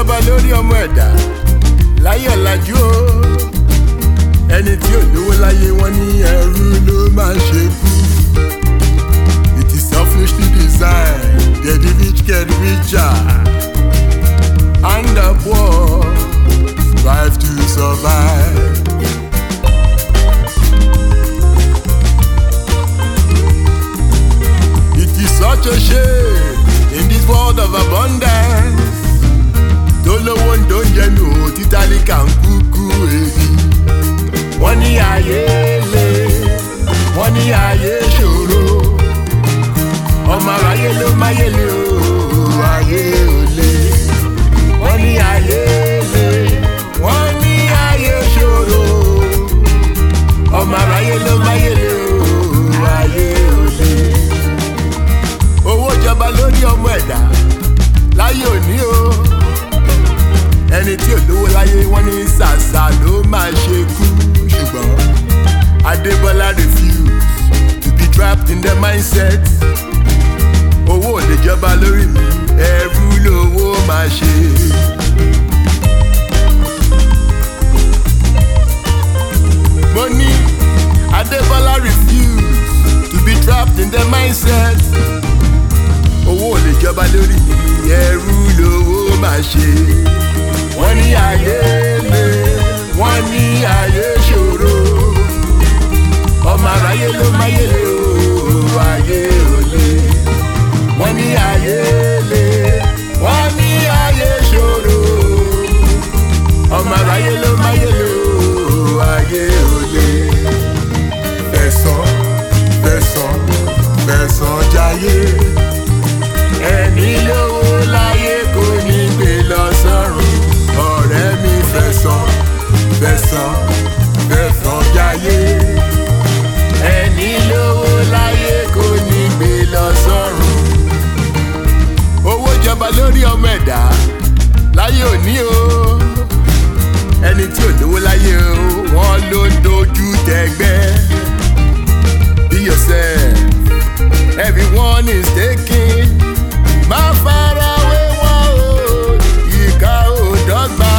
jọba lórí ọmọ ẹ̀dá láyé ọ̀làjú o ẹni tí ò lówó láyé wọn ní ẹrú ló máa ṣe kú. it is selfishly designed that the rich get richer and the poor strive to survive. It is such a shame in this world of abundance. Tólówó ń dóúnjẹ nù ó títálíkà ń kúkú ebi. Wọ́n ní ayé le, wọ́n ní ayé ṣòro. Ọmọ aráyé ló máyé le o, ayé ò le. Wọ́n ní ayé le, wọ́n ní ayé ṣòro. Ọmọ aráyé ló máyé le o, ayé ò le owó jọba lórí ọmọ ẹ̀dá láyé òní o ẹni tí ò lówó láyé wọn ní ṣàṣà ló máa ṣe kú ṣùgbọ́n adébọ́lá refuse to be trapped in the mindset owó ò lè jọba lórí mi ẹrú lówó máa ṣe. mo ní adébọ́lá refuse to be trapped in the mindset owó ò lè jọba lórí mi ẹrú lówó máa ṣe. wọ́n ní ayé le wọ́n ní ayé ṣòro ọmọ aráyé ló máyé le o ayé ò le. wọ́n ní ayé le wọ́n ní ayé ṣòro ọmọ aráyé ló máyé le o ayé ò le. fẹ̀sán fẹ̀sán fẹ̀sán jayé ẹni lówó láyé kò ní gbé lọ sọ́run ọ̀rẹ́ mi fẹ̀sán fẹ̀sán fẹ̀sán jayé ẹni lówó láyé kò ní gbé lọ sọ́run. owó jọba lórí ọmọ ẹ̀dá láyé òní o ẹni tí ò lówó láyé o wọ́n ló ń dojú tẹgbẹ́ be yourself everyone is taking má fara wé wọn o ìka ò dọ́gba.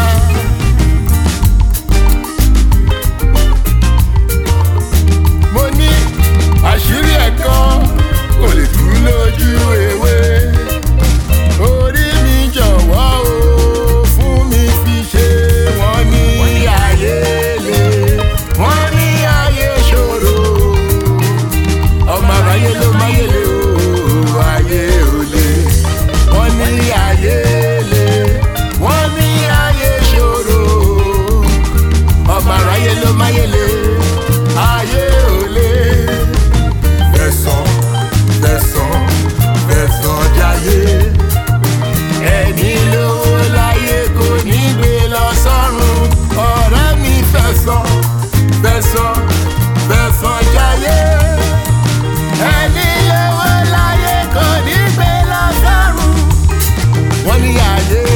mo ní àṣírí ẹ̀kọ́ kò lè dúró lójú ewé orí mi jọ̀wọ́ o fún mi fi ṣe wọ́n ní ayé le wọ́n ní ayé ṣòro ọmọ aráyé ló máyé le o ayé ò le wọ́n ní ayé le wọ́n ní ayé ṣòro ọmọ aráyé ló máyé le ayé ò le. fẹ̀sán fẹ̀sán fẹ̀sán jayé ẹni lówó láyé kò ní gbé lọ sọ́run ọ̀rẹ́ mi fẹ̀sán fẹ̀sán fẹ̀sán jayé ẹni lówó láyé kò ní gbé lọ sọ́run wọ́n ní ayé